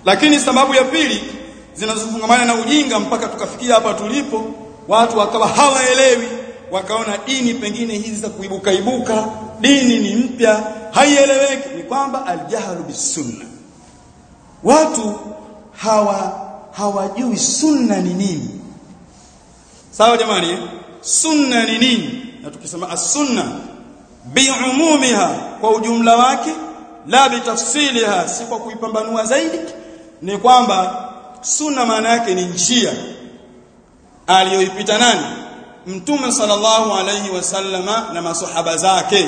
lakini sababu ya pili zinazofungamana na ujinga mpaka tukafikia hapa tulipo watu wakawa hawaelewi wakaona dini pengine hizi za kuibuka ibuka dini ni mpya haieleweki ni kwamba aljahlu bisunna watu hawa hawajui sunna ni nini sawa jamani eh? sunna ni nini na tukisema as-sunna biumumiha kwa ujumla wake la bitafsiliha si kwa kuipambanua zaidi ni kwamba sunna maana yake ni njia aliyoipita nani mtume sallallahu alayhi wasallama na masahaba zake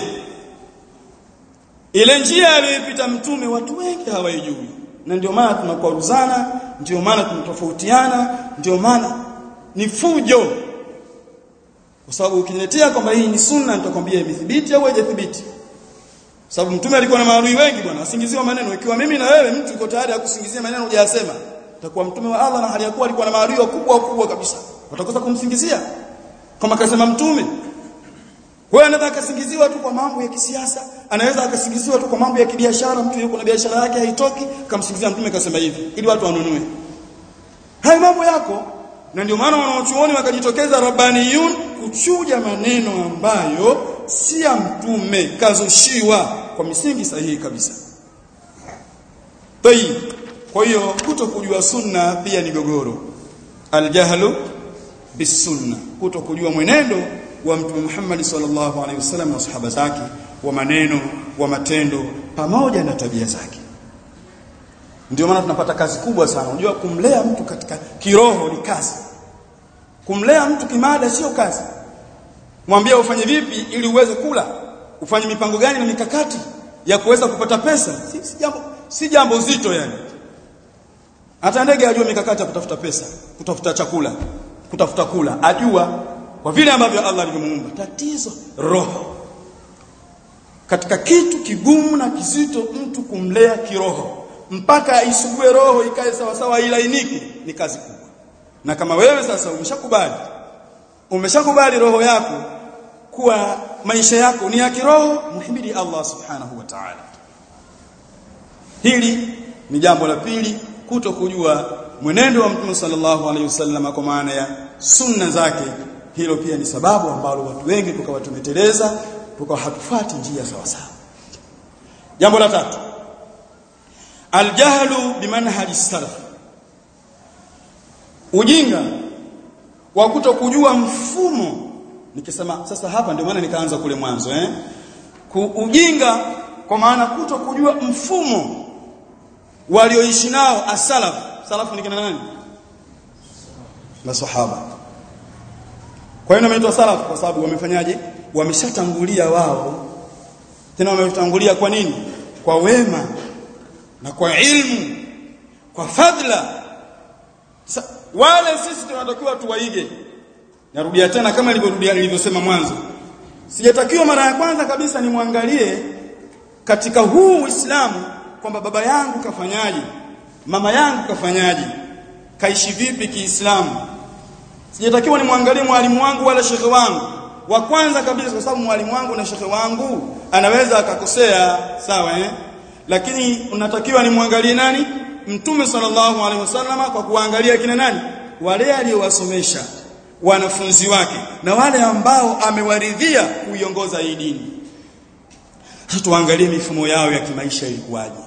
ile njia aliyoipita mtume watu wengi hawaijui na ndio maana tunakwaruzana ndio maana tunatofautiana ndio maana ni fujo kwa sababu ukiniletea kwamba hii ni sunna nitakwambia imethibiti au haijathibiti sababu mtume alikuwa na maadui wengi bwana asingiziwa maneno ikiwa mimi na wewe mtu uko tayari akusingizia maneno hujayasema utakuwa mtume wa Allah na hali ya kuwa alikuwa na maadui wakubwa wakubwa kabisa watakosa kumsingizia kama kasema mtume kwa hiyo anaweza akasingiziwa tu kwa mambo ya kisiasa anaweza akasingiziwa tu kwa mambo ya kibiashara mtu yuko na biashara yake haitoki kamsingizia mtume kasema hivi ili watu wanunue hayo mambo yako na ndio maana wanaochuoni wakajitokeza rabbaniyun kuchuja maneno ambayo si ya mtume kazushiwa kwa misingi sahihi kabisa tayib kwa hiyo kuto kujua sunna pia ni gogoro aljahlu bisunna kuto kujua mwenendo wa mtume Muhammad sallallahu alaihi wasallam na sahaba zake wa maneno wa matendo pamoja na tabia zake ndio maana tunapata kazi kubwa sana unajua kumlea mtu katika kiroho ni kazi kumlea mtu kimada sio kazi mwambie ufanye vipi ili uweze kula ufanye mipango gani na mikakati ya kuweza kupata pesa si, si jambo si jambo zito yani hata ndege ajua mikakati ya kutafuta pesa kutafuta chakula kutafuta kula ajua kwa vile ambavyo Allah alivyomuumba tatizo roho katika kitu kigumu na kizito mtu kumlea kiroho mpaka aisugue roho ikae sawa sawa ilainike ni kazi kubwa na kama wewe sasa umeshakubali umeshakubali roho yako kuwa maisha yako ni ya kiroho muhimidi Allah subhanahu wa ta'ala hili ni jambo la pili kuto kujua mwenendo wa Mtume sallallahu alaihi wasallam kwa maana ya sunna zake hilo pia ni sababu ambalo watu wengi tukawa tumeteleza tukawa hatufuati njia sawa sawa jambo la tatu aljahlu bimanhaji salaf ujinga wa kuto kujua mfumo nikisema sasa hapa ndio maana nikaanza kule mwanzo eh Ku, ujinga kwa maana kuto kujua mfumo walioishi nao asalaf salafu ni kina nani masahaba kwa hiyo wameitwa salaf kwa sababu wamefanyaje wameshatangulia wao tena wametangulia kwa nini kwa wema na kwa ilmu kwa fadla Sa, wale sisi tunatakiwa tuwaige narudia tena kama nilivyorudia nilivyosema mwanzo sijatakiwa mara ya kwanza kabisa nimwangalie katika huu Uislamu kwamba baba yangu kafanyaje mama yangu kafanyaje kaishi vipi kiislamu sijatakiwa nimwangalie mwalimu wangu wala shekhe wangu wa kwanza kabisa kwa sababu mwalimu wangu na shekhe wangu anaweza akakosea sawa eh lakini unatakiwa nimwangalie nani mtume sallallahu alaihi wasallama kwa kuangalia kina nani wale aliyowasomesha wanafunzi wake na wale ambao amewaridhia kuiongoza hii dini sasa tuangalie mifumo yao ya kimaisha ilikuwaje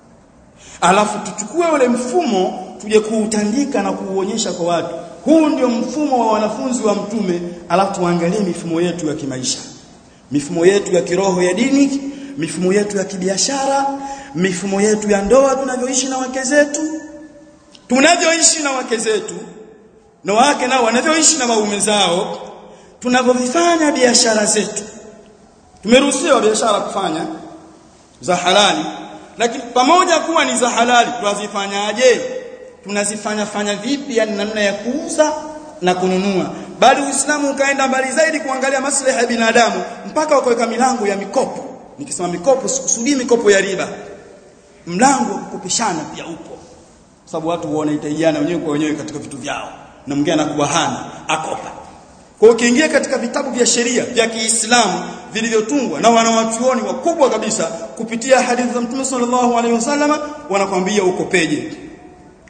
alafu tuchukue ule mfumo tuje kuutandika na kuuonyesha kwa watu huu ndio mfumo wa wanafunzi wa mtume alafu tuangalie mifumo yetu ya kimaisha mifumo yetu ya kiroho ya dini mifumo yetu ya kibiashara mifumo yetu ya ndoa tunavyoishi na wake zetu tunavyoishi na wake zetu na wake nao wanavyoishi na waume zao tunavyofanya biashara zetu tumeruhusiwa biashara kufanya za halali lakini pamoja kuwa ni za halali tunazifanyaje tunazifanya fanya vipi yani namna ya kuuza na kununua bali Uislamu ukaenda mbali zaidi kuangalia maslahi ya binadamu mpaka wakaweka milango ya mikopo nikisema mikopo sikusudii mikopo ya riba mlango wa kukopeshana pia upo sababu watu wanahitajiana wenyewe kwa wenyewe katika vitu vyao na mwingine anakuwa hana akopa kwa ukiingia katika vitabu vya sheria vya Kiislamu vilivyotungwa na wanawachuoni wakubwa kabisa kupitia hadithi za Mtume sallallahu alaihi wasallama wanakwambia ukopeje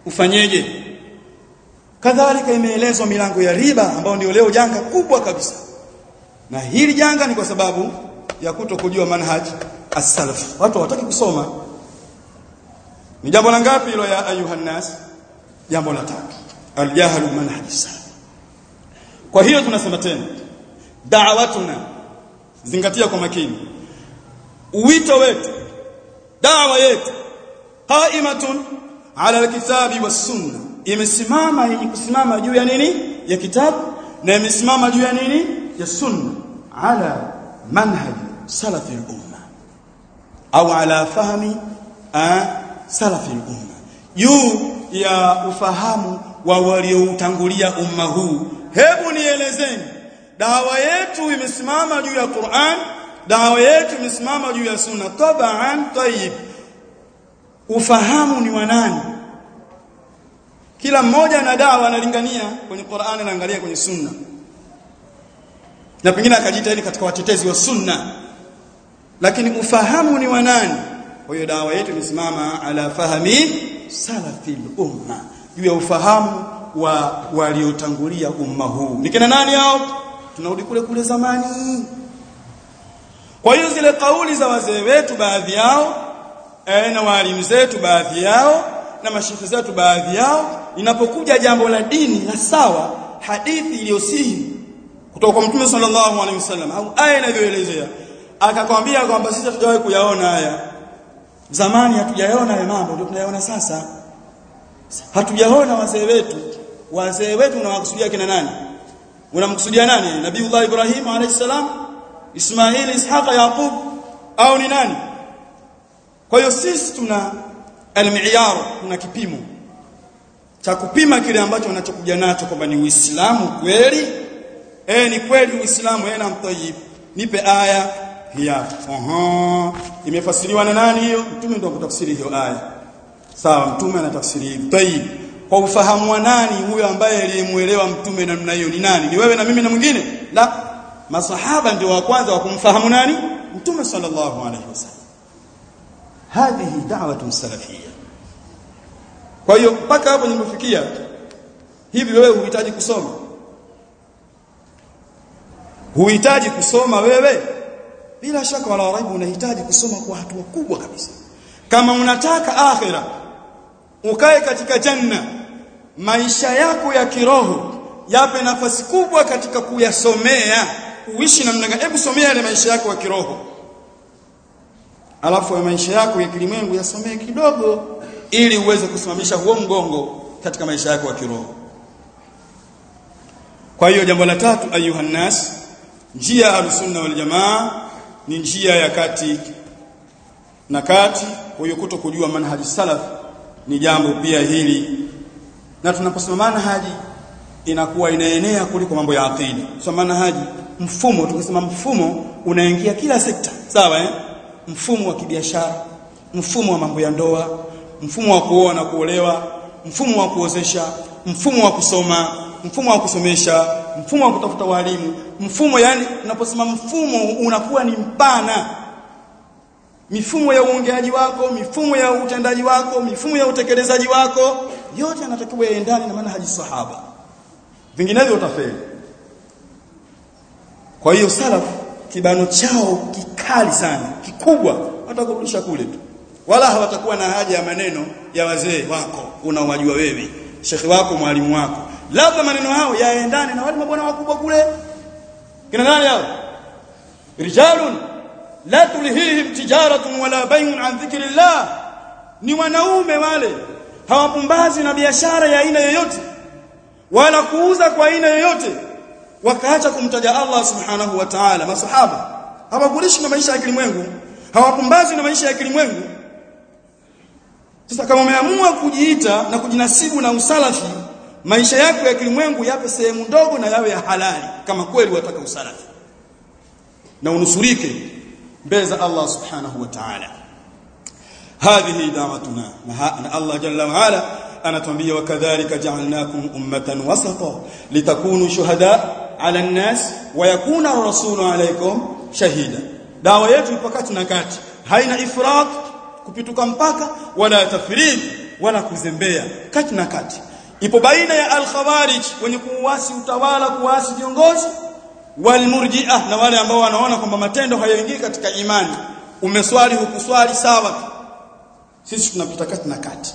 ufanyeje kadhalika imeelezwa milango ya riba ambayo ndio leo janga kubwa kabisa na hili janga ni kwa sababu ya kuto kujua manhaj as-salaf watu hawataki kusoma ni jambo la ngapi hilo ya ayuhan nas jambo la tatu al-jahlu manhaj as-salaf kwa hiyo tunasema tena da'watuna zingatia kwa makini uwito wetu dawa yetu qaimatun ala alkitabi was-sunnah imesimama yenye kusimama juu ya nini ya kitabu na imesimama juu ya nini ya sunna ala manhaj salafi al-umma au ala fahmi salafi al-umma juu ya ufahamu wa walioutangulia umma huu hebu nielezeni dawa yetu imesimama juu ya Qur'an dawa yetu imesimama juu ya sunna tabaan tayyib ufahamu ni wa nani kila mmoja na dawa analingania kwenye Qur'an na angalia kwenye sunna na pengine akajitahidi katika watetezi wa sunna lakini ufahamu ni wa nani kwa hiyo dawa yetu imesimama ala fahmi salafil umma juu ya ufahamu wa waliotangulia umma huu ni kina nani hao tunarudi kule kule zamani kwa hiyo zile kauli za wazee wetu baadhi yao eh, na walimu zetu baadhi yao na mashekhe zetu baadhi yao inapokuja jambo la dini la sawa hadithi iliyosihi kutoka kwa Mtume sallallahu alaihi wasallam au aya inavyoelezea akakwambia kwamba sisi hatujawahi kuyaona haya zamani hatujayaona haya mambo ndio tunayaona sasa hatujaona wazee wetu wazee wetu unawakusudia kina nani unamkusudia nani nabiiullah ibrahim alayhi salam ismaili ishaqa yaqub au ni nani kwa hiyo sisi tuna almiyar tuna kipimo cha kupima kile ambacho unachokuja nacho kwamba ni uislamu kweli eh ni kweli uislamu eh na mtayyib nipe aya hiya aha imefasiriwa na nani hiyo mtume ndio kutafsiri hiyo aya sawa mtume anatafsiri hivi tayyib kwa ufahamu wa nani huyo ambaye aliyemuelewa mtume namna hiyo ni nani ni wewe na mimi na mwingine la masahaba ndio wa kwanza wa kumfahamu nani mtume sallallahu alaihi wasallam hadhihi da'watun salafiyya kwa hiyo mpaka hapo nilipofikia hivi wewe huhitaji kusoma huhitaji kusoma wewe bila shaka wala raibu unahitaji kusoma kwa hatua kubwa kabisa kama unataka akhira ukae katika janna maisha yako ya kiroho yape nafasi kubwa katika kuyasomea uishi namna gani hebu somea yale maisha yako ya kiroho alafu ya maisha yako ya kilimwengu yasomee kidogo ili uweze kusimamisha huo mgongo katika maisha yako ya kiroho kwa hiyo jambo la tatu ayuhan nas njia ya sunna wal jamaa ni njia ya kati na kati kwa hiyo kuto kujua manhaji salaf ni jambo pia hili na tunaposema manhaji inakuwa inaenea kuliko mambo ya aqida so manhaji mfumo tukisema mfumo unaingia kila sekta sawa eh mfumo wa kibiashara mfumo wa mambo ya ndoa mfumo wa kuoa na kuolewa mfumo wa kuozesha mfumo wa kusoma mfumo wa kusomesha mfumo wa kutafuta walimu mfumo yani unaposema mfumo unakuwa ni mpana mifumo ya uongeaji wako mifumo ya utendaji wako mifumo ya utekelezaji wako yote yanatakiwa yaendane na manhaji sahaba vinginevyo utafeli kwa hiyo salaf kibano chao kikali sana kikubwa watakurudisha kule tu wala hawatakuwa na haja ya maneno ya wazee wako unaowajua wewe shekhi wako mwalimu wako labda maneno hao yaendane na wale mabwana wakubwa kule kina nani hao rijalun la tulhihim tijaratun wala bay'un an dhikrillah ni wanaume wale hawapumbazi na biashara ya aina yoyote wala kuuza kwa aina yoyote wakaacha kumtaja Allah subhanahu wa ta'ala masahaba hawakulishi na maisha ya kilimwengu hawapumbazi na maisha ya kilimwengu sasa kama umeamua kujiita na kujinasibu na usalafi maisha yako ya kilimwengu yape sehemu ndogo na yawe ya halali kama kweli wataka usalafi na unusurike mbele za Allah subhanahu wa ta'ala hadhihi da'watuna na Allah jalla wa ala anatuambia wakadhalika ja'alnakum ummatan wasata litakunu shuhada 'ala an-nas wa yakuna ar-rasulu 'alaykum shahida dawa yetu ipakati na kati haina ifrat kupituka mpaka wala tafrid wala kuzembea kati na kati ipo baina ya al-khawarij wenye kuuasi utawala kuasi viongozi walmurji'ah na wale ambao wanaona kwamba matendo hayaingii katika imani umeswali hukuswali sawa sisi tunapita kati na kati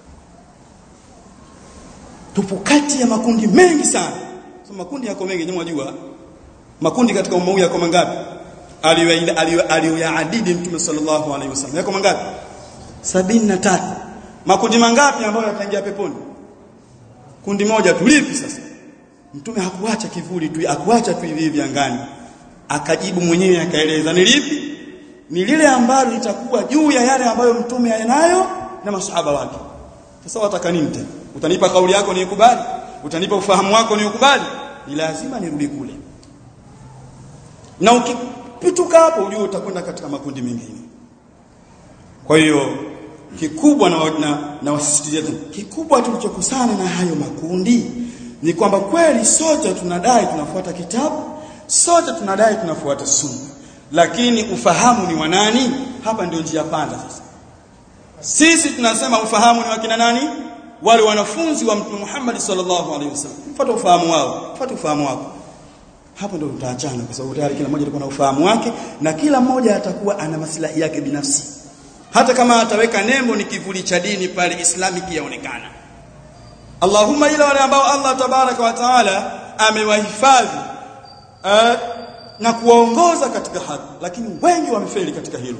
tupo kati ya makundi mengi sana so makundi yako mengi nyinyi mwajua makundi katika umma huu yako mangapi aliyoyaadidi mtume sallallahu alaihi wasallam yako mangapi sabini na tatu makundi mangapi ambayo yataingia peponi kundi moja tu lipi sasa mtume hakuacha kivuli tu akuacha tu hivi hivi angani akajibu mwenyewe akaeleza ni lipi ni lile ambalo litakuwa juu ya yale ambayo mtume anayo na masahaba wake sasa wataka nini tena utanipa kauli yako niikubali utanipa ufahamu wako niukubali ni lazima nirudi kule na ukipituka hapo ujue utakwenda katika makundi mengine kwa hiyo kikubwa na, na, na wasisitizia kikubwa tulichokusana na hayo makundi ni kwamba kweli sote tunadai tunafuata kitabu sote tunadai tunafuata sunna lakini ufahamu ni wa nani hapa ndio njia panda sasa sisi tunasema ufahamu ni wa kina nani wale wanafunzi wa mtume Muhammad sallallahu alaihi wasallam fuata ufahamu wao fuata ufahamu wako hapo ndio tutaachana kwa sababu tayari kila mmoja alikuwa na ufahamu wake na kila mmoja atakuwa ana maslahi yake binafsi hata kama ataweka nembo ni kivuli cha dini pale islamic yaonekana Allahumma ila wale ambao Allah tabaraka wa taala amewahifadhi uh, na kuwaongoza katika haki lakini wengi wamefeli katika hilo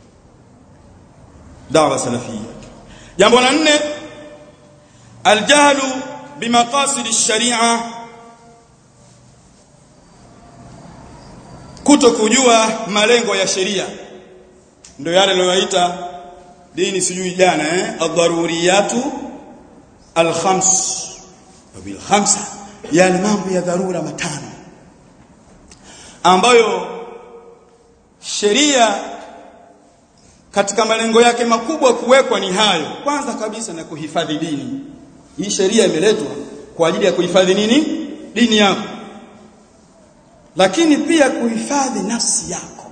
dawa salafia jambo la nne aljahlu bimaqasid ash-sharia kuto kujua malengo ya sheria ndio yale aliyoita dini sijui jana eh ad-daruriyatu al-khams bil khamsa yani mambo ya dharura matano ambayo sheria katika malengo yake makubwa kuwekwa ni hayo kwanza kabisa na kuhifadhi dini hii sheria imeletwa kwa ajili ya kuhifadhi nini dini yako lakini pia kuhifadhi nafsi yako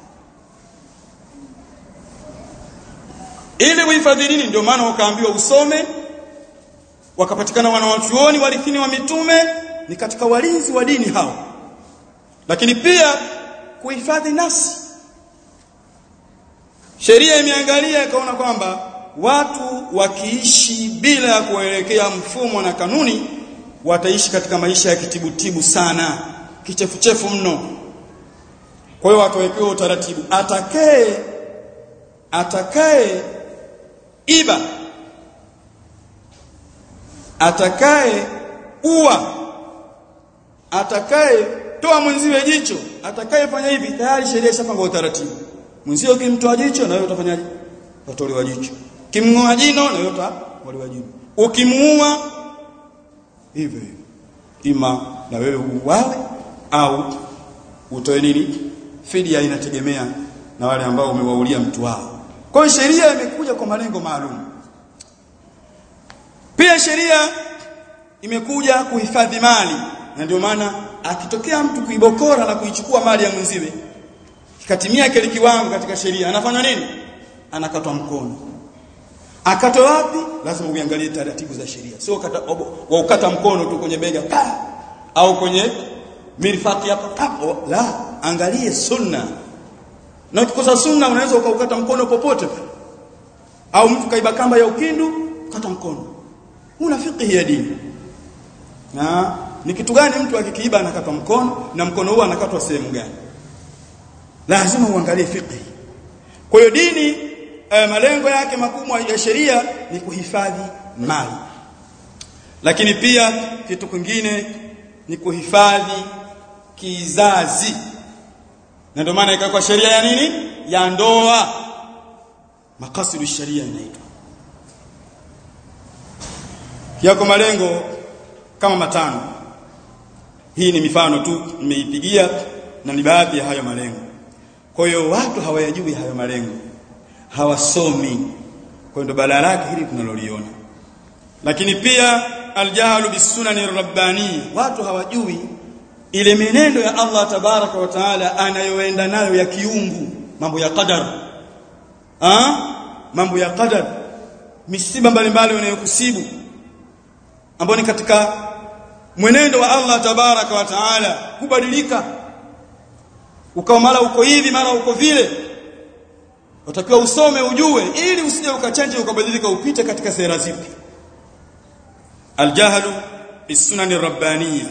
ili kuhifadhi dini ndio maana wakaambiwa usome wakapatikana wanawachuoni walithini wa mitume ni katika walinzi wa dini hao lakini pia kuhifadhi nafsi sheria imeangalia ikaona kwamba watu wakiishi bila ya kuelekea mfumo na kanuni wataishi katika maisha ya kitibutibu sana kichefuchefu mno kwa hiyo watawekewa utaratibu atakaye atakaye iba atakaye ua atakaye toa mwenziwe jicho atakayefanya hivi tayari sheria ishapanga utaratibu mwenzio ukimtoa jicho na wewe utafanyaje utatolewa jicho kimngoa jino na wewe utatolewa jino ukimuua hivyo hivyo ima na wewe uwawe au utoe nini fidia inategemea na wale ambao umewaulia mtu wao kwa hiyo sheria imekuja kwa malengo maalum pia sheria imekuja kuhifadhi mali na ndio maana akitokea mtu kuibokora na kuichukua mali ya mwenziwe kikatimia kile kiwango katika sheria anafanya nini anakatwa mkono akatwe wapi lazima uangalie taratibu za sheria sio kata wa ukata mkono tu kwenye bega pa au kwenye mirfaqi hapa papo la angalie sunna na ukikosa sunna unaweza ukaukata mkono popote pale au mtu kaiba kamba ya ukindu kata mkono una fiqh ya dini na ni kitu gani mtu akikiiba anakatwa mkono na mkono huo anakatwa sehemu gani lazima uangalie fiqh kwa hiyo dini eh, malengo yake makubwa ya sheria ni kuhifadhi mali lakini pia kitu kingine ni kuhifadhi kizazi na ndio maana ikawa sheria ya nini ya ndoa makasidu sharia inaitwa yako malengo kama matano hii ni mifano tu nimeipigia na ni baadhi ya hayo malengo kwa hiyo watu hawayajui hayo malengo hawasomi kwa hiyo balaa lake hili tunaloliona lakini pia aljahlu bisunani rabbani watu hawajui ile menendo ya Allah tabaraka wa taala anayoenda nayo ya kiungu mambo ya qadar ah mambo ya qadar misiba mbalimbali inayokusibu ambao ni katika mwenendo wa Allah tabaraka wa taala kubadilika ukawa mara uko hivi mara uko vile utakiwa usome ujue ili usije ukachanje ukabadilika upite katika sera zipi aljahlu bisunani rabbaniyya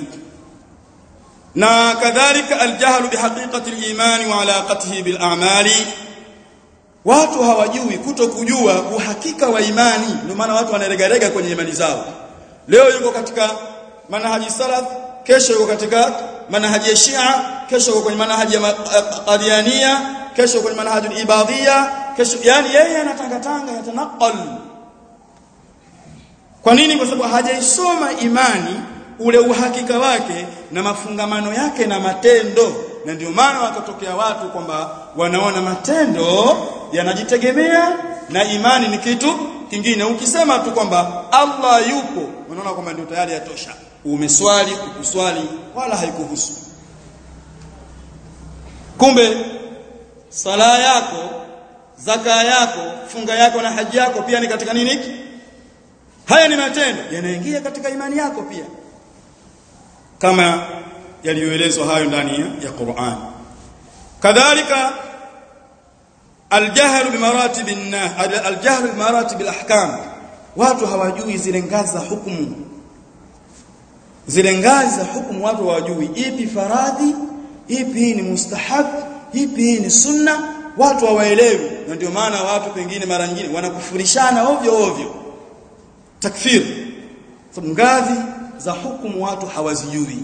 na kadhalika aljahlu bihaqiqati aliman wa alaqatihi bilamali watu hawajui kutokujua uhakika wa imani ndio maana watu wanaregarega kwenye imani zao leo yuko katika manhaji salaf kesho yuko katika manhaji ya Shia kesho yuko kwenye manhaji ya Qadiania kesho kwenye manhaji ibadhia kesho yani yeye anatangatanga yatanaqal kwa nini kwa sababu hajaisoma imani ule uhakika wake na mafungamano yake na matendo na ndio maana wakatokea watu kwamba wanaona matendo yanajitegemea na imani ni kitu kingine ukisema tu kwamba Allah yupo unaona kwamba ndio tayari yatosha umeswali ukuswali wala haikuhusu kumbe sala yako zaka yako funga yako na haji yako pia ni katika nini haya ni matendo yanaingia katika imani yako pia kama yaliyoelezwa hayo ndani ya Qur'an kadhalika الجهل بمراتب الناس الجهل بمراتب الاحكام watu hawajui zile ngazi za hukumu zile ngazi za hukumu watu hawajui ipi faradhi ipi ni mustahab ipi ni sunna watu hawaelewi na ndio maana watu pengine mara nyingine wanakufurishana ovyo ovyo takfir sababu ngazi za hukumu watu hawazijui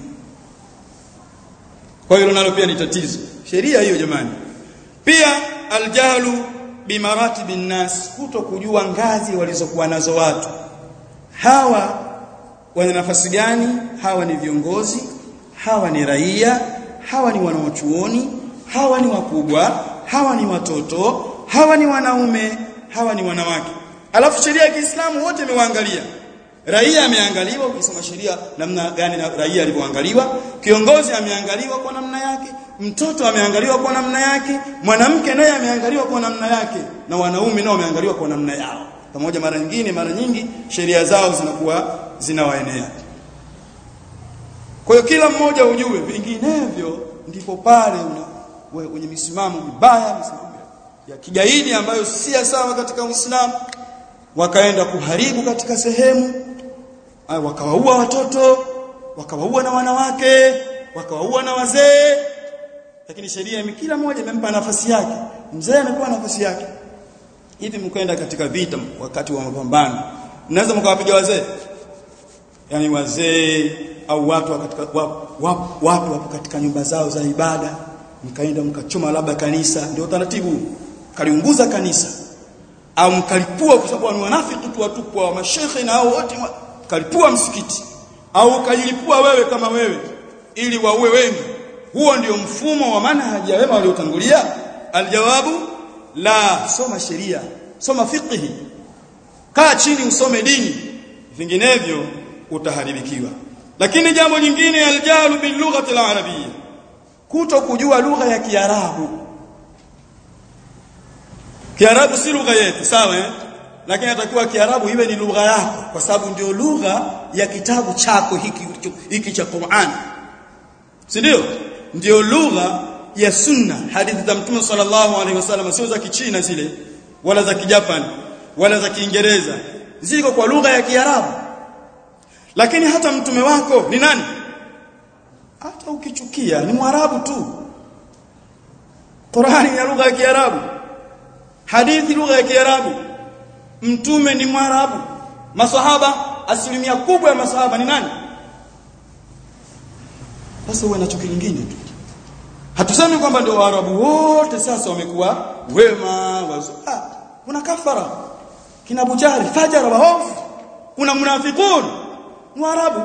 kwa hiyo nalo pia ni tatizo sheria hiyo jamani pia aljahlu bimaratibi nnas kuto kujua ngazi walizokuwa nazo watu hawa wana nafasi gani hawa ni viongozi hawa ni raia hawa ni wanaochuoni hawa ni wakubwa hawa ni watoto hawa ni wanaume hawa ni wanawake alafu sheria ya Kiislamu wote imewaangalia raia ameangaliwa ukisoma sheria namna gani na raia alivyoangaliwa kiongozi ameangaliwa kwa namna yake mtoto ameangaliwa kwa namna yake mwanamke naye ameangaliwa kwa namna yake na wanaume nao wameangaliwa kwa namna yao pamoja mara nyingine mara nyingi sheria zao zinakuwa zinawaenea kwa hiyo kila mmoja ujue vinginevyo ndipo pale wenye misimamo mibaya misimamo ya kigaidi ambayo si sawa katika Uislamu wakaenda kuharibu katika sehemu wakawaua watoto wakawaua na wanawake wakawaua na wazee lakini sheria kila mmoja imempa nafasi yake mzee anakuwa nafasi yake hivi mkwenda katika vita wakati wa mapambano mnaweza mkawapiga wazee yani wazee au watu katika watu wapo katika nyumba zao za ibada mkaenda mkachoma labda kanisa ndio taratibu kaliunguza kanisa au mkalipua kwa sababu ni wanafiki tu watupwa wa mashehe na hao wote kalipua msikiti au kalilipua wewe kama wewe ili waue wengi huo ndio mfumo wa manhaji ya wema waliotangulia aljawabu la soma sheria soma fiqhi kaa chini usome dini vinginevyo utaharibikiwa lakini jambo jingine aljalu bil lughati alarabiyya kuto kujua lugha ya kiarabu kiarabu si lugha yetu sawa eh lakini atakiwa kiarabu iwe ni lugha yako kwa sababu ndio lugha ya kitabu chako hiki hiki cha Qur'an si ndio ndio lugha ya sunna hadithi za mtume sallallahu alaihi wasallam sio za kichina zile wala za kijapani wala za kiingereza ziko kwa lugha ya kiarabu lakini hata mtume wako ni nani hata ukichukia ni mwarabu tu Qur'ani ya lugha ya kiarabu hadithi lugha ya kiarabu mtume ni mwarabu masahaba asilimia kubwa ya masahaba ni nani sasa uwe nacho kingine tu hatusemi kwamba ndio waarabu wote sasa wamekuwa wema wazo ah kuna kafara kina bujari fajara waofu kuna munafiqun mwarabu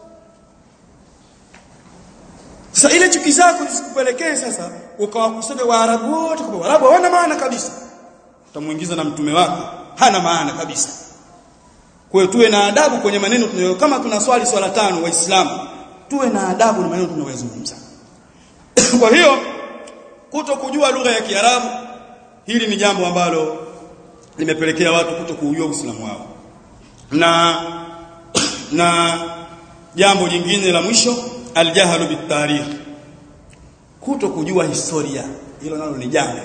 sasa ile chuki zako zisikupelekee sasa ukawakusanya waarabu wote kwa waarabu hawana maana kabisa utamuingiza na mtume wako hana maana kabisa kwa hiyo tuwe na adabu kwenye maneno tunayo kama tuna swali swala tano waislamu tuwe na adabu na maneno tunayozungumza kwa hiyo kuto kujua lugha ya Kiarabu hili ni jambo ambalo limepelekea watu kuto kuujua Uislamu wao na na jambo jingine la mwisho aljahalu bitarikh kuto kujua historia hilo nalo ni janga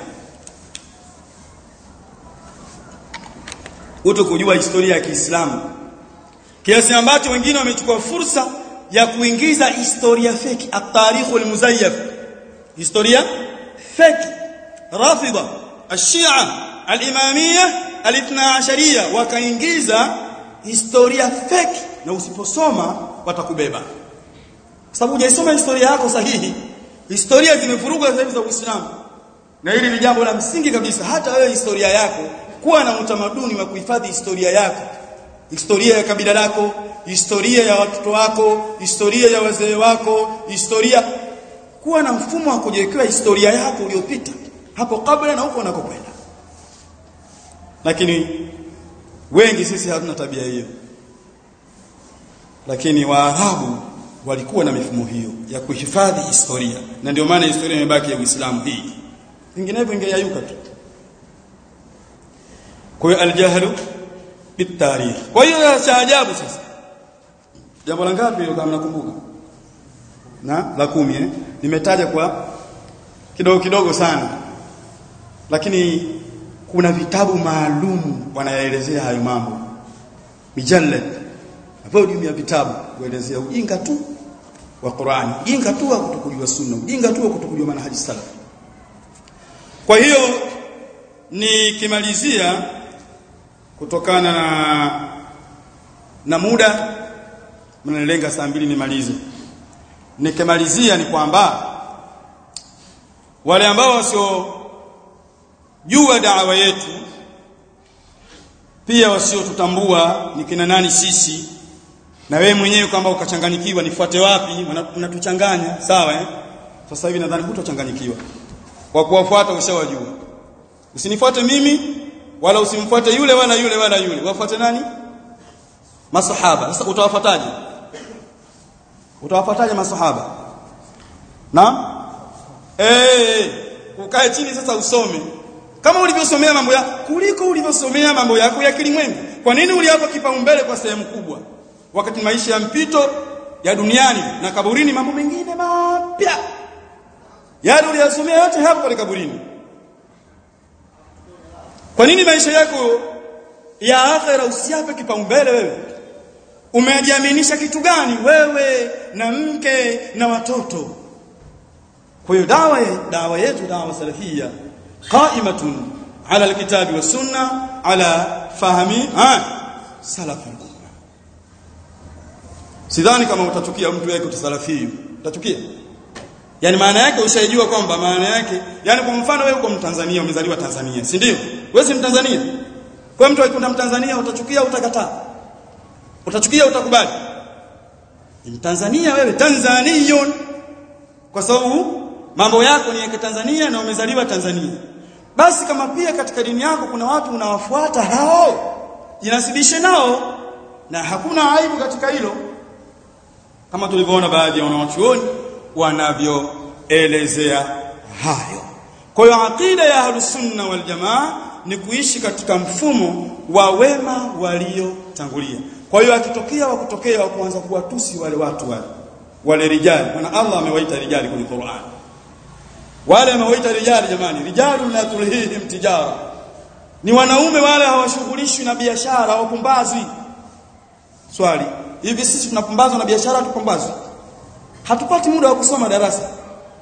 kuto kujua historia ya Kiislamu kiasi ambacho wengine wamechukua fursa ya kuingiza historia feki at-tarikh al-muzayyaf historia feki rafida ashia al-imamiyya al-ithna ashariyya wakaingiza historia feki na usiposoma watakubeba sababu hujaisoma historia yako sahihi historia zimevurugwa sasa hivi za Uislamu na hili ni jambo la msingi kabisa hata wewe historia yako kuwa na utamaduni wa kuhifadhi historia yako historia ya kabila lako historia ya watoto wako historia ya wazee wako historia kuwa na mfumo wa kujiwekea historia yako uliyopita hapo kabla na huko unakokwenda lakini wengi sisi hatuna tabia hiyo lakini waarabu walikuwa na mifumo hiyo ya kuhifadhi historia na ndio maana historia imebaki ya Uislamu hii vinginevyo ingeyayuka tu kwa hiyo aljahlu bitarikh kwa hiyo cha ajabu sasa jambo la ngapi hilo kama nakumbuka na la kumi eh nimetaja kwa kidogo kidogo sana lakini kuna vitabu maalum wanayaelezea hayo mambo mijallad volume ya vitabu kuelezea ujinga tu wa Qur'ani ujinga tu wa kutokujua sunna ujinga tu wa kutokujua manhaji salaf kwa hiyo nikimalizia kutokana na na muda mnalenga saa mbili nimalize nikimalizia ni kwamba wale ambao wasio jua dawa yetu pia wasiotutambua ni kina nani sisi na wewe mwenyewe kwamba ukachanganyikiwa nifuate wapi unatuchanganya sawa eh sasa hivi nadhani hutochanganyikiwa kwa kuwafuata ushawajua usinifuate mimi wala usimfuate yule wala yule wala yule wafuate nani masahaba sasa utawafuataje utawafuataje masahaba na eh ukae chini sasa usome kama ulivyosomea mambo ya kuliko ulivyosomea mambo yako ya kilimwengu kwa nini uliapa kipaumbele kwa sehemu kubwa wakati maisha ya mpito ya duniani na kaburini mambo mengine mapya yale uliyasomea yote hapo pale kaburini kwa nini maisha yako ya akhera usiape kipaumbele wewe umejiaminisha kitu gani wewe na mke na watoto kwa hiyo dawa dawa yetu dawa salafia qaimatun ala alkitabi was sunna ala fahmi ha salaf al-umma sidhani kama utachukia mtu yake utasalafi utachukia yani maana yake ushaijua kwamba maana yake yani kwa mfano wewe uko Mtanzania umezaliwa Tanzania si ndio wewe si Mtanzania kwa mtu akikunda Mtanzania utachukia utakataa utachukia utakubali ni Mtanzania wewe Tanzaniyon kwa sababu mambo yako ni ya Tanzania na umezaliwa Tanzania basi kama pia katika dini yako kuna watu unawafuata hao jinasibishe nao na hakuna aibu katika hilo kama tulivyoona baadhi ya wanawachuoni wanavyoelezea hayo kwa hiyo aqida ya ahlus sunna wal jamaa ni kuishi katika mfumo wa wema waliotangulia kwa hiyo akitokea wa kutokea wa kuanza kuwatusi wale watu wale wale rijali maana Allah amewaita rijali kwenye Qur'an wale amewaita rijali jamani rijalu la tulhihim tijara ni wanaume wale hawashughulishwi na biashara hawapumbazwi swali hivi sisi tunapumbazwa na biashara tupumbazwi hatupati muda wa kusoma darasa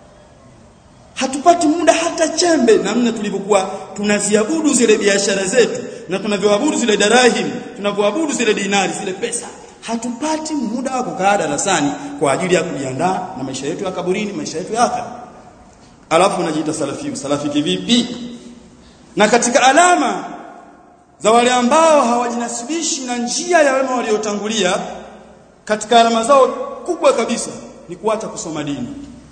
hatupati muda hata chembe namna tulivyokuwa tunaziabudu zile biashara zetu na tunavyoabudu zile darahim tunavyoabudu zile dinari zile pesa hatupati muda wa kukaa darasani kwa ajili ya kujiandaa na maisha yetu ya kaburini maisha yetu ya akhera alafu unajiita salafi salafi kivipi na katika alama za wale ambao hawajinasibishi na njia ya wema waliotangulia katika alama zao kubwa kabisa ni kuacha kusoma dini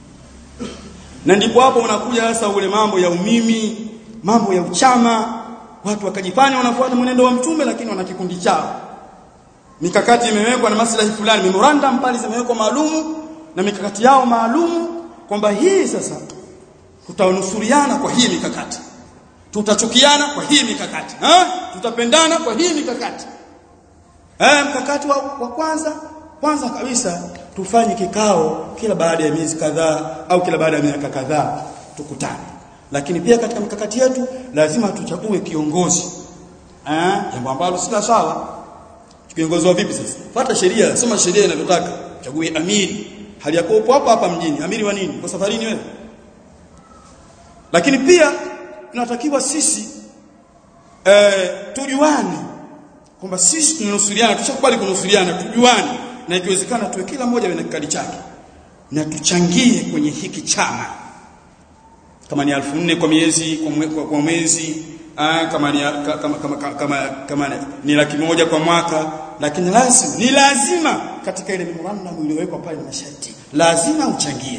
na ndipo hapo unakuja sasa ule mambo ya umimi mambo ya uchama watu wakajifanya wanafuata mwenendo wa mtume lakini wana kikundi chao mikakati imewekwa na maslahi fulani memorandum pale zimewekwa maalumu na mikakati yao maalumu kwamba hii sasa tutanusuriana kwa hii mikakati tutachukiana kwa hii mikakati ha? tutapendana kwa hii mikakati eh mkakati wa, wa kwanza kwanza kabisa tufanye kikao kila baada ya miezi kadhaa au kila baada ya miaka kadhaa tukutane lakini pia katika mikakati yetu lazima tuchague kiongozi eh jambo ambalo si sawa kiongozi wa vipi sasa fuata sheria soma sheria inavyotaka chague amiri hali yako upo hapa hapa mjini amiri wa nini kwa safarini wewe lakini pia tunatakiwa sisi eh tujuane kwamba sisi tunanusuriana tushakubali kunusuriana tujuane na ikiwezekana tuwe kila mmoja na kikadi chake na tuchangie kwenye hiki chama kama ni 1400 kwa miezi kwa, mwe, kwa, kwa mwezi aa, kama ni kama kama, kama, kama, kama ni laki moja kwa mwaka lakini lazima ni lazima katika ile memorandum iliyowekwa pale na masharti lazima uchangie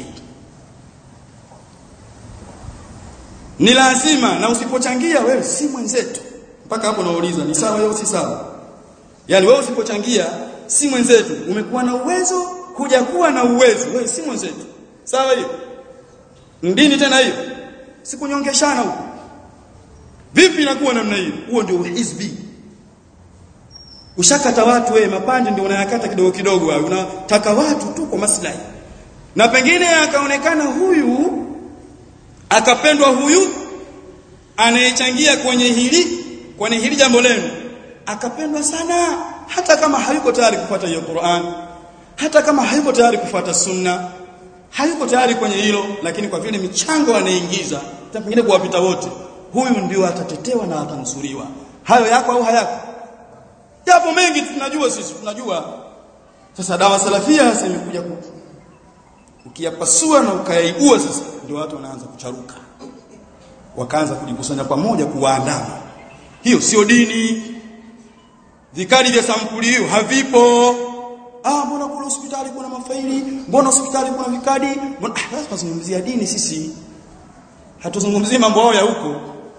ni lazima na usipochangia wewe si mwenzetu mpaka hapo nauliza ni sawa au si sawa yani wewe usipochangia si mwenzetu umekuwa na uwezo kuja kuwa na uwezo wewe si mwenzetu sawa hiyo ndini tena hiyo sikunyongeshana huko vipi inakuwa namna hiyo huo ndio hizbi ushakata watu wewe mapande ndio unayakata kidogo kidogo wewe unataka watu tu kwa maslahi na pengine akaonekana huyu akapendwa huyu anayechangia kwenye hili kwenye hili jambo lenu akapendwa sana hata kama hayuko tayari kufuata hiyo Qur'an hata kama hayuko tayari kufuata sunna hayuko tayari kwenye hilo lakini kwa vile michango anaingiza pengine kuwapita wote huyu ndio atatetewa na atanusuriwa hayo yako au hayako yapo mengi tunajua sisi tunajua sasa dawa salafia sasa imekuja ukiyapasua na ukayaibua sasa ndio watu wanaanza kucharuka wakaanza kujikusanya pamoja kuwaandama hiyo sio dini vikadi vya sampuli hiyo havipo ah mbona kule hospitali kuna mafaili mbona hospitali kuna vikadi mbona ah lazima tuzungumzia dini sisi hatuzungumzii mambo hayo ya huko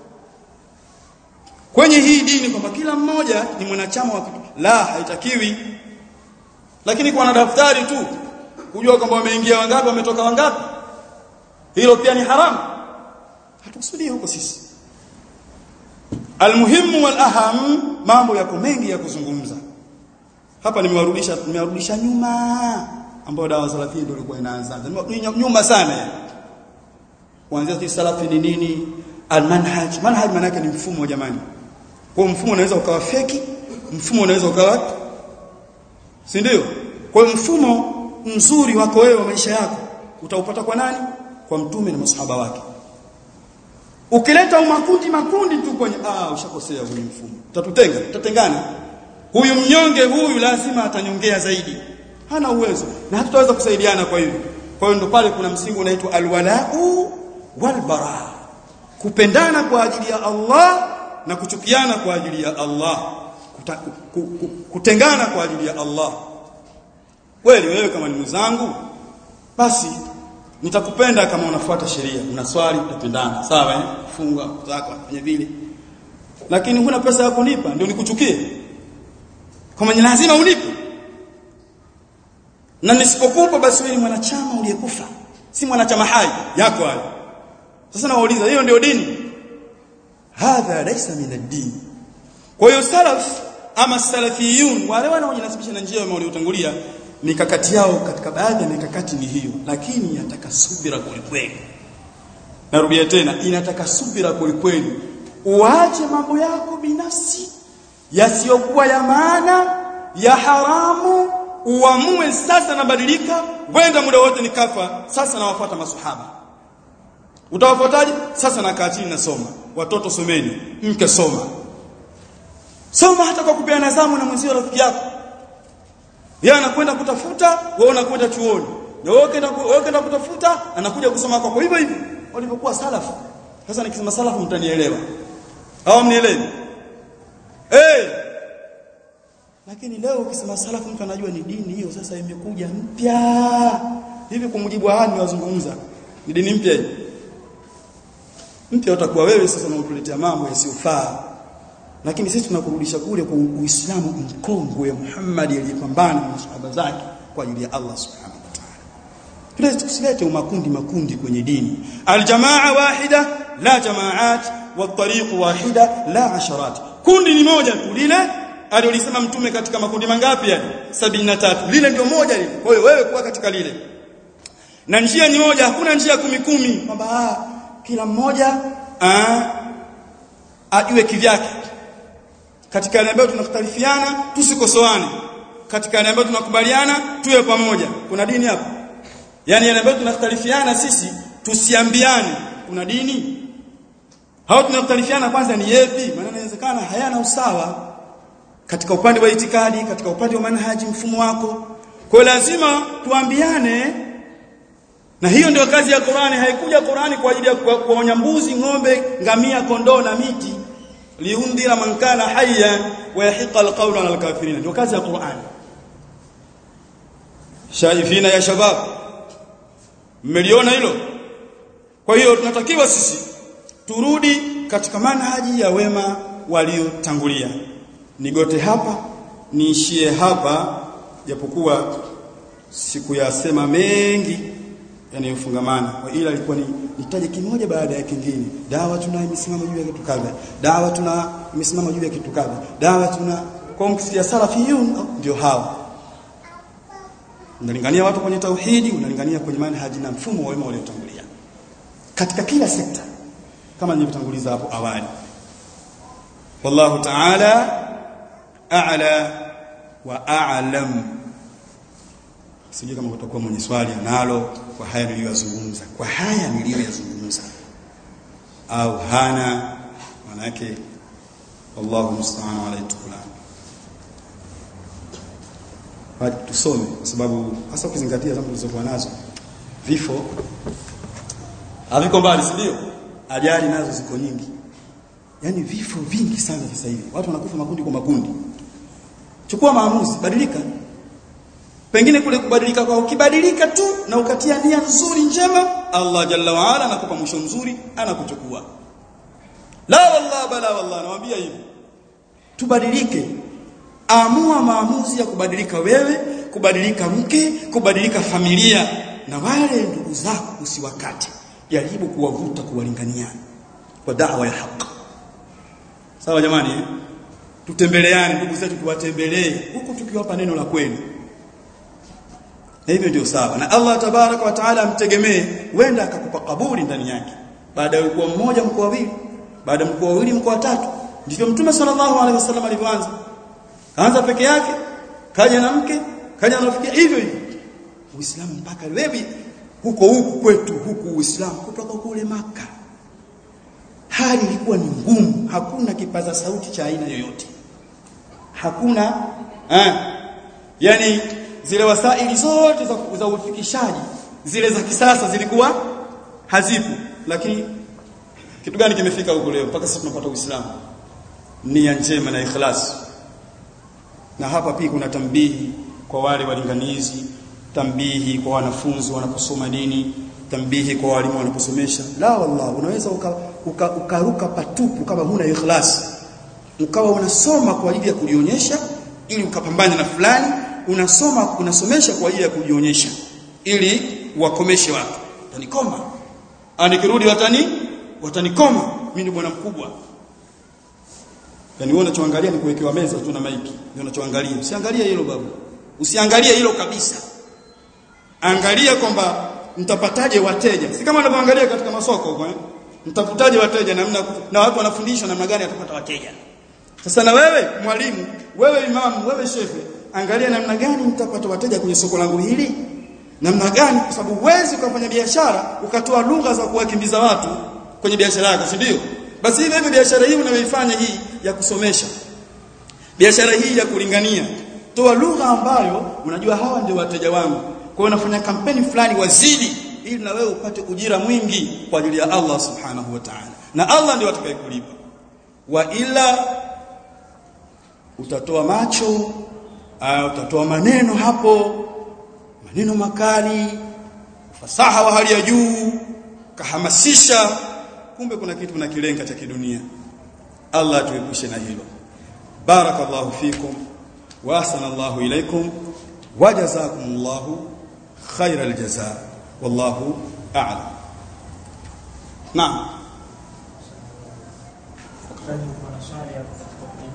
kwenye hii dini kwamba kila mmoja ni mwanachama wa kitu la haitakiwi lakini kwa na daftari tu kujua kwamba wameingia wangapi wametoka wangapi hilo pia ni haramu hatukusudii huko sisi almuhimu wal aham mambo yako mengi ya kuzungumza hapa nimewarudisha nimewarudisha nyuma ambao dawa salafia ndio ilikuwa inaanza nyuma sana yani kuanzia salafi ni nini almanhaj manhaj maana yake ni mfumo jamani kwa mfumo unaweza ukawa feki mfumo unaweza ukawa si ndio kwa mfumo mzuri wako wewe wa maisha yako utaupata kwa nani kwa mtume na masahaba wake ukileta makundi makundi tu kwenye ah ushakosea huyu mfumo utatutenga tutatengana huyu mnyonge huyu lazima atanyongea zaidi hana uwezo na hatutaweza kusaidiana kwa hivyo kwa hiyo ndo pale kuna msingi unaitwa alwalau walbara kupendana kwa ajili ya Allah na kuchukiana kwa ajili ya Allah Kuta, ku, ku, ku, kutengana kwa ajili ya Allah kweli wewe kama ni mwenzangu basi nitakupenda kama unafuata sheria unaswali utapendana sawa eh funga zako fanya vile lakini huna pesa ya kunipa ndio nikuchukie kama ni lazima unipe na nisipokupa basi wewe ni mwanachama uliyekufa si mwanachama hai yako hayo sasa nawauliza hiyo ndio dini hadha laysa min ad-din kwa hiyo salaf ama salafiyun wale wanaojinasibisha na njia waliotangulia mikakati yao katika baadhi ya mikakati ni hiyo lakini yataka subira kwelikweli narudia tena inataka subira kwelikweli uache mambo yako binafsi yasiyokuwa ya maana ya haramu uamue sasa nabadilika wenda muda wote nikafa sasa nawafuata masuhaba utawafuataje sasa nakaa chini nasoma watoto someni mke soma soma hata kwa kupeana zamu na mwenzio rafiki yako yeye anakwenda kutafuta wewe unakwenda chuoni na wewe ukaenda wewe ukaenda kutafuta anakuja kusoma kwako hivyo hivyo walivyokuwa salafu sasa nikisema salafu mtanielewa au mnielewi eh hey! lakini leo ukisema salafu mtu anajua ni dini hiyo sasa imekuja mpya hivi kwa mujibu wa hali wazungumza ni dini mpya hii mpya utakuwa wewe sasa unatuletea mambo yasiyofaa lakini sisi tunakurudisha kule kwa Uislamu mkongwe Muhammad aliyepambana na masahaba zake kwa ajili ya Allah subhanahu wa ta'ala tulete tusilete makundi makundi kwenye dini aljamaa wahida la jamaat والطريق واحده لا عشرات kundi ni moja tu lile aliolisema mtume katika makundi mangapi yale 73 lile ndio moja lile kwa hiyo wewe kuwa katika lile na njia ni moja hakuna njia kumi kumi kwamba kila mmoja aa, ajue kivyake katika yale ambayo tunakhtalifiana tusikosoane katika yale ambayo tunakubaliana tuwe pamoja kuna dini hapo yani yale ambayo tunakhtalifiana sisi tusiambiane kuna dini hao tunakhtalifiana kwanza ni yepi maana inawezekana hayana usawa katika upande wa itikadi katika upande wa manhaji mfumo wako kwa lazima tuambiane na hiyo ndio kazi ya Qur'ani haikuja Qur'ani kwa ajili ya kuonya mbuzi ng'ombe ngamia kondoo na miti liundira man kana hayya wa yahiqa alqawlu ala alkafirin ndio kazi ya Qur'ani shaifina ya shabab mmeliona hilo kwa hiyo tunatakiwa sisi turudi katika manhaji ya wema waliotangulia nigote hapa niishie hapa japokuwa sikuyasema mengi yanayofungamana kwa ila ilikuwa ni nitaje kimoja baada ya kingine dawa tuna imesimama juu ya kitu kadha dawa tuna imesimama juu ya kitu kadha dawa tuna kwa mkisikia salafiyun ndio hao unalingania watu kwenye tauhidi unalingania kwenye manhaji na mfumo wa wema waliotangulia katika kila sekta kama nilivyotanguliza hapo awali wallahu ta'ala a'la wa a'lam sijui kama kutakuwa mwenye swali analo kwa haya niliyozungumza kwa haya niliyoyazungumza au hana maana yake wallahu musta'an alayhi tukula hadi tusome kwa sababu hasa ukizingatia zama tulizokuwa nazo vifo haviko mbali si ndio ajali nazo ziko nyingi yani vifo vingi sana sasa hivi watu wanakufa makundi kwa makundi chukua maamuzi badilika pengine kule kubadilika kwa ukibadilika tu na ukatia nia nzuri njema Allah jalla wa ala anakupa mwisho mzuri anakuchukua la wallah bala wallah nawaambia hivi tubadilike amua maamuzi ya kubadilika wewe kubadilika mke kubadilika familia na wale ndugu zako usiwakate jaribu kuwavuta kuwalingania kwa da'wa ya haki sawa jamani eh? tutembeleane ndugu zetu tuwatembelee huku tukiwapa neno la kweli na hivyo ndio sawa na Allah tabaraka wa taala amtegemee wenda akakupa kaburi ndani yake baada ya kuwa mmoja mko wawili baada ya mko wawili mko watatu ndivyo mtume sallallahu alaihi wasallam alivyoanza kaanza peke yake kaja na mke kaja na rafiki hivyo hivyo uislamu mpaka wewe huko huku kwetu huku uislamu kutoka kule maka hali ilikuwa ni ngumu hakuna kipaza sauti cha aina yoyote hakuna eh yani zile wasaili zote za, za ufikishaji zile za kisasa zilikuwa hazipo lakini kitu gani kimefika huko leo mpaka sasa tunapata uislamu nia njema na ikhlas na hapa pia kuna tambihi kwa wale walinganizi tambihi kwa wanafunzi wanaposoma dini tambihi kwa walimu wanaposomesha la wallah unaweza ukaruka uka, uka, uka patupu kama huna ikhlas ukawa unasoma kwa ajili ya kujionyesha ili ukapambane na fulani unasoma unasomesha kwa ajili ya kujionyesha ili wakomeshe watu tanikoma anikirudi watani watanikoma mimi ni bwana mkubwa yani wewe unachoangalia ni kuwekewa meza tu na maiki ndio unachoangalia usiangalie hilo babu usiangalie hilo kabisa angalia kwamba mtapataje wateja si kama unavyoangalia katika masoko huko eh mtapataje wateja namna na watu wanafundishwa namna gani atapata wateja sasa na wewe mwalimu wewe imamu wewe shefe angalia namna gani mtapata wateja kwenye soko langu hili namna gani kwa sababu huwezi ukafanya biashara ukatoa lugha za kuwakimbiza watu kwenye biashara yako si ndio basi hivi hivi biashara hii unayoifanya hii ya kusomesha biashara hii ya kulingania toa lugha ambayo unajua hawa ndio wateja wangu kwa hiyo unafanya kampeni fulani wazidi ili na wewe upate ujira mwingi kwa ajili ya Allah subhanahu wa ta'ala na Allah ndiye atakayekulipa wa ila utatoa macho au utatoa maneno hapo maneno makali fasaha wa hali ya juu kahamasisha kumbe kuna kitu na kilenga cha kidunia Allah tuepushe na hilo barakallahu fikum wa ahsanallahu ilaykum wa jazakumullahu khairal jazaa wallahu a'lam naam Kuna swali hapo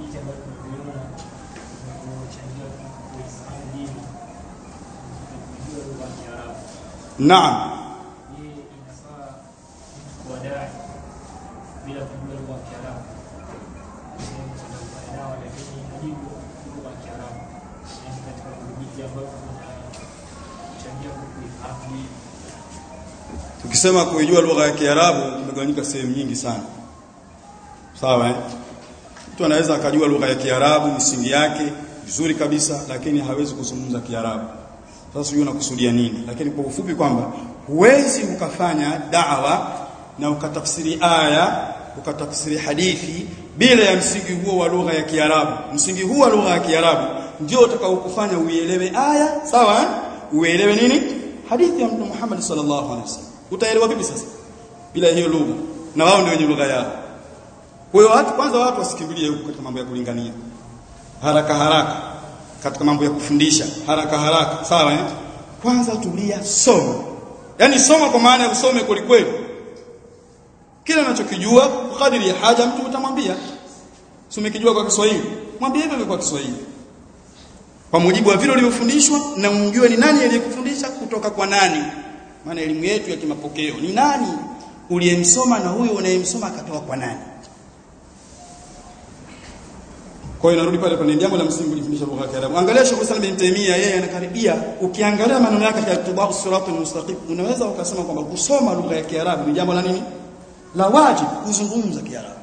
naam Je, inafaa mtu kuwadai bila kujua lugha ya Kiarabu? Sehemu tunafanya nao lakini hajui lugha ya Kiarabu. Yaani katika vijiji ambavyo vinachangia kuifahamu dini. tukisema kuijua lugha ya Kiarabu imegawanyika sehemu nyingi sana sawa eh? mtu anaweza akajua lugha ya Kiarabu misingi yake vizuri kabisa lakini hawezi kuzungumza Kiarabu sasa sijui unakusudia nini lakini kwa ufupi kwamba huwezi ukafanya da'wa na ukatafsiri aya ukatafsiri hadithi bila ya msingi huo wa lugha ya Kiarabu msingi huo wa lugha ya Kiarabu ndio utakaokufanya uielewe aya sawa eh? uelewe nini hadithi ya Mtume Muhammad sallallahu alaihi wasallam utaelewa vipi sasa bila hiyo lugha na wao ndio wenye lugha yao kwa hiyo watu kwanza watu wasikimbilie huko katika mambo ya kulingania haraka haraka katika mambo ya kufundisha haraka haraka sawa eh? kwanza tulia soma yani soma kwa maana ya usome kwelikweli kila unachokijua kadiri ya haja mtu utamwambia si umekijua kwa Kiswahili mwambie hivyo kwa Kiswahili kwa mujibu wa vile ulivyofundishwa na umjue ni nani aliyekufundisha kutoka kwa nani maana elimu yetu ya kimapokeo ni nani uliyemsoma na huyo unayemsoma akatoka kwa nani kwa hiyo narudi pale pale jambo la msingi kujifundisha lugha ya Kiarabu angalia Sheikh Islam bin Taymiyyah yeye anakaribia ukiangalia maneno yake ya Ittiba'us Siratal Mustaqim unaweza ukasema kwamba kusoma lugha ya Kiarabu ni jambo la nini la wajibu kuzungumza Kiarabu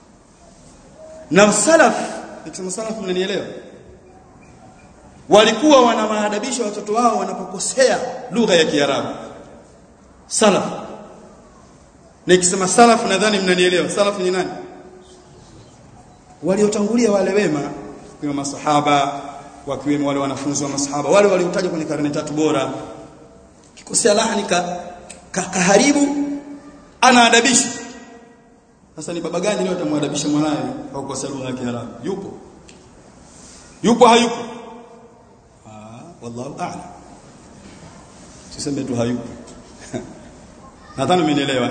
na salaf nikisema salaf mnanielewa walikuwa wanawaadabisha watoto wao wanapokosea lugha ya Kiarabu salaf nikisema salaf nadhani mnanielewa salaf ni nani waliotangulia wale wema kwa masahaba wakiwemo wale wanafunzi wa masahaba wale waliotajwa kwenye karne tatu bora kikosea lahani ka, ka, kaharibu anaadabishwa sasa ni baba gani leo atamwadabisha mwanae kwa kukosea lugha ya Kiarabu yupo yupo hayupo ah wallahu a'lam siseme tu hayupo nadhani umenielewa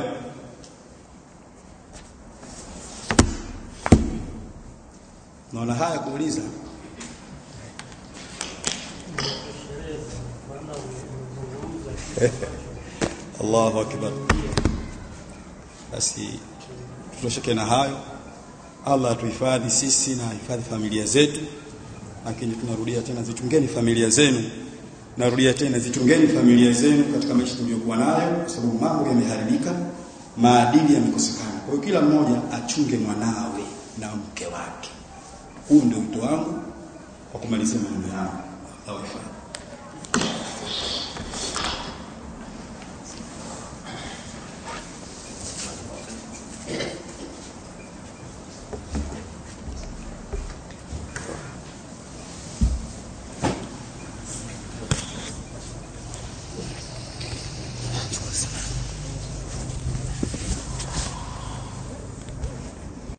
naona haya kuuliza Allahu akbar basi tutosheke na hayo Allah atuhifadhi sisi na hifadhi familia zetu lakini tunarudia tena zichungeni familia zenu narudia tena zichungeni familia zenu katika maisha tuliyokuwa nayo kwa sababu mambo yameharibika maadili yamekosekana kwa hiyo kila mmoja achunge mwanawe na mke wake huu ndio wito wangu kwa kumalizia maneno yangu Allah